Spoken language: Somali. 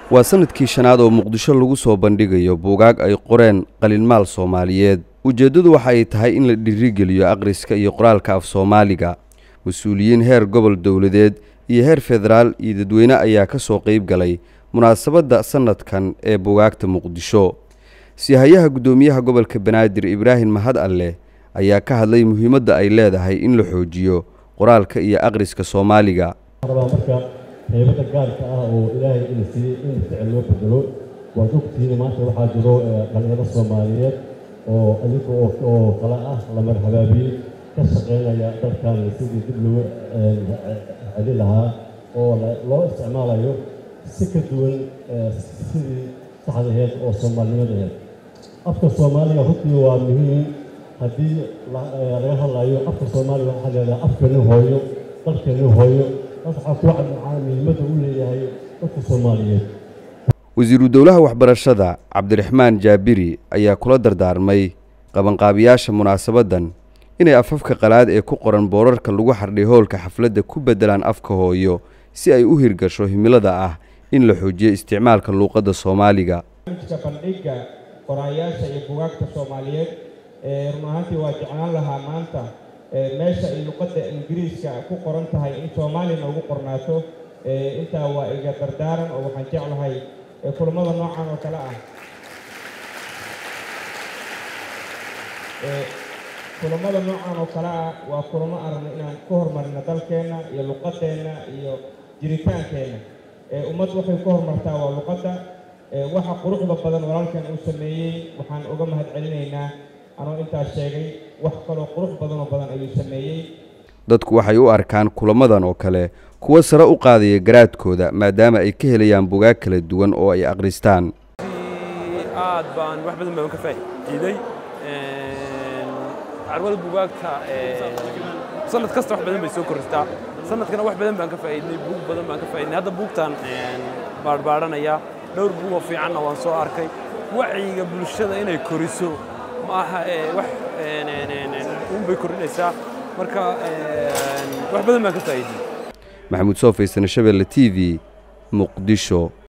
waa sanadkii shanaad oo muqdisho lagu soo bandhigayo buugaag ay qoreen qalinmaal soomaaliyeed ujeeddadu waxa ay tahay in la dhiirigeliyo akhriska iyo qoraalka af soomaaliga mas-uuliyiin heer gobol dowladeed iyo heer federaal iyo dadweyne ayaa ka soo qayb galay munaasabadda sanadkan ee buugaagta muqdisho sihayaha guddoomiyaha gobolka banaadir ibraahim mahad alleh ayaa ka hadlay muhiimadda ay leedahay in la xoojiyo qoraalka iyo akhriska soomaaliga rabaa marka heybada gaarka ah oo ilaahay ina siiyey in ficil loo bedelo waad ogtihiin maanta waxaa jiro dhalinyaro soomaaliyeed oo adiga oo kale ah la marhabaabiyey ka shaqaynaya dalkan sidii dib loogu celi lahaa oo loo isticmaalayo si ka duwan sidii saxdaheed oo soomaalinimadeed afka soomaaliga runtii waa muhiim haddii laga hadlayo afka soomaaliga waxaa leedahay afkani hooyo dalkani hooyo waxaa ku cadmacaa muhiimadda uu leeyahay dadka soomaaliyeed wasiiru dowlaha waxbarashada cabdiraxmaan jaabiri ayaa kula dardaarmay qabanqaabiyaasha munaasabaddan inay afafka qalaad ee ku qoran boorarka lagu xardhay hoolka xafladda ku beddelaan afka hooyo si ay u hirgasho himilada ah in la xoojiyo isticmaalka luuqadda soomaaliga bandhigga qoraayaasha iyo bugaagta soomaaliyeed run ahaantii waa jeclaan lahaa maanta meesha ay luqadda ingiriiska ku qoran tahay in soomaalina ugu qornaato intaa waa iga dardaaran oo waxaan jeclahay kulamada noocan oo kale ah kulamada noocan oo kale ah waa kulamo aragno inaan ku horumarino dalkeenna iyo luqadeenna iyo jiritaankeenna ummad waxay ku horumartaa waa luqadda waxa quruxda badan walaalkan uu sameeyey waxaan uga mahad celinaynaa anoo intaas sheegay wax kaloo qurux badanoo badan ayuu sameeyey dadku waxay u arkaan kulamadan oo kale kuwo sare u qaadaya garaadkooda maadaama ay ka helayaan bugaag kala duwan oo ay akhristaan aad baan wax badan baan ka faa'iiday carwada bugaagta sanad kasta wax badan bay soo kordhistaa sanadkana wax badan baan ka faa'iidnay buug badan baan ka faa'iidnay hadda buugtaan baadhbaadhanaya dhowr buugoo fiicanna waan soo arkay wacyiga bulshada inay koriso ma aha wax uun bay kordhinaysaa marka wax badan baan ka faa'iidnay maxamuud soofaysan shabeelle t v muqdisho